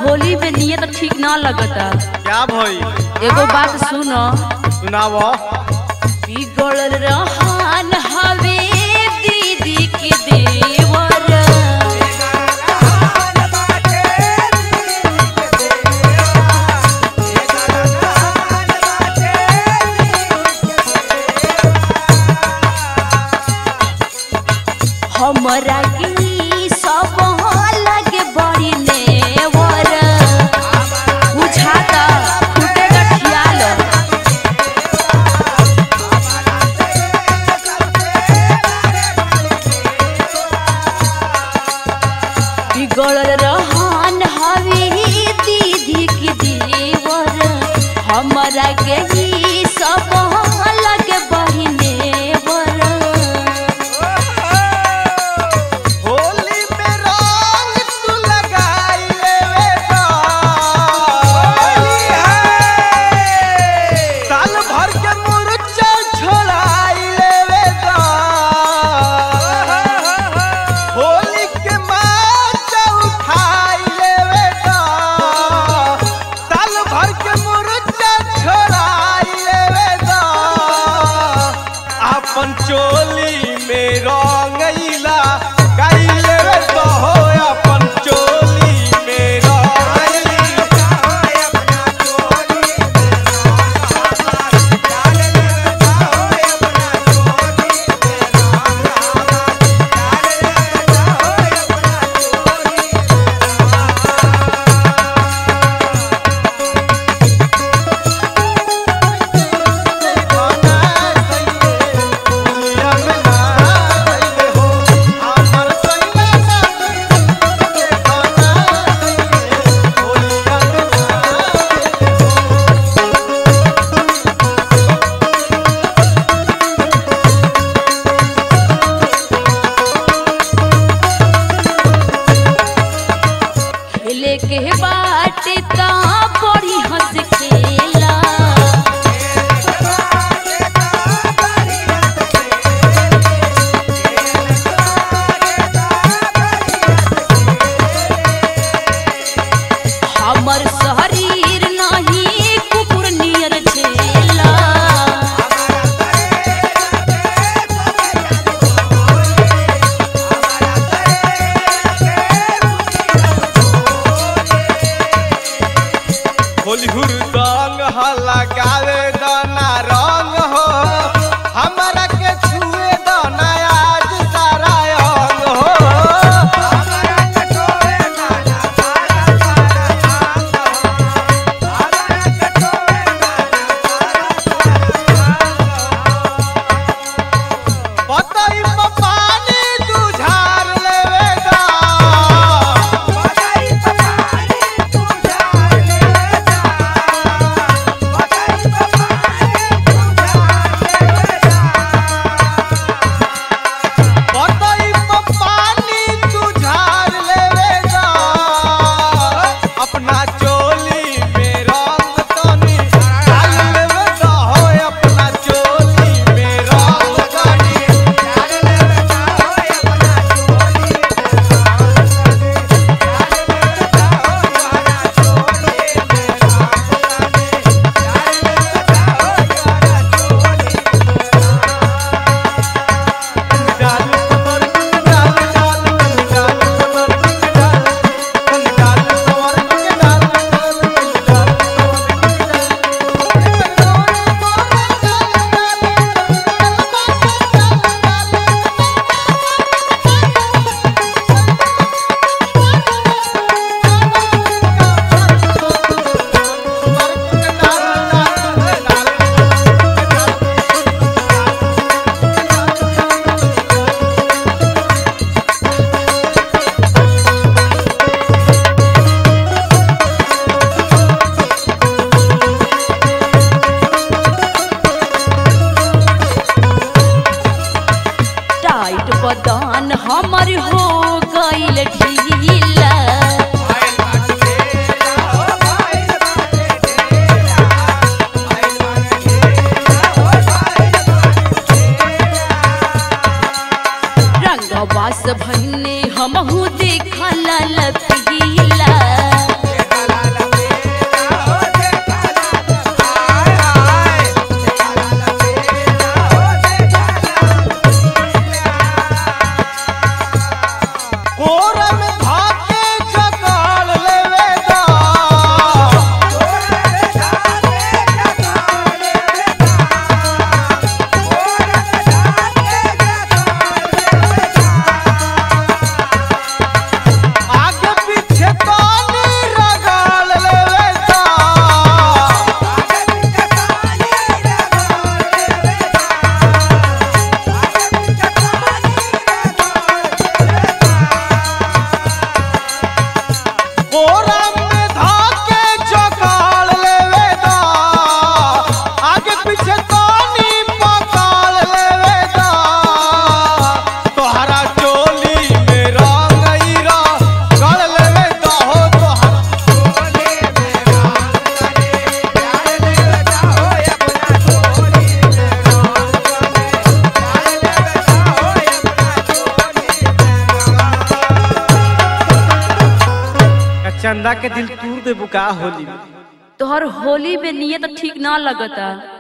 होली में नियत ठीक ना लगता क्या भई एगो बात सुनो सुनाव बिगड़ल रहन हवे दीदी के देवर हमरा के ई सब लगे बड़ी नेवर बुझाता टूटे गठियाल बिगड़ल रहन हवे दीदी के देवर हमरा के ई सब लगे बड़ी नेवर होली में रंग तू लगाई लेवे तो साल भर के मुरचा छोड़ाई लेवे तो होली के माचा उठाई लेवे तो साल भर के मुरचा छोड़ाई लेवे तो अपन चोली में रंगैला गाई लेवे तो हो अपन चोली में रंगैला खेले के बाटे ता बड़ी हंस खेला हमर शरीर नहीं कुकुर नियर छेला होली हुरदा चंदा के दिल तूर दे बुका होली में तोहर होली में नियत ठीक ना लगता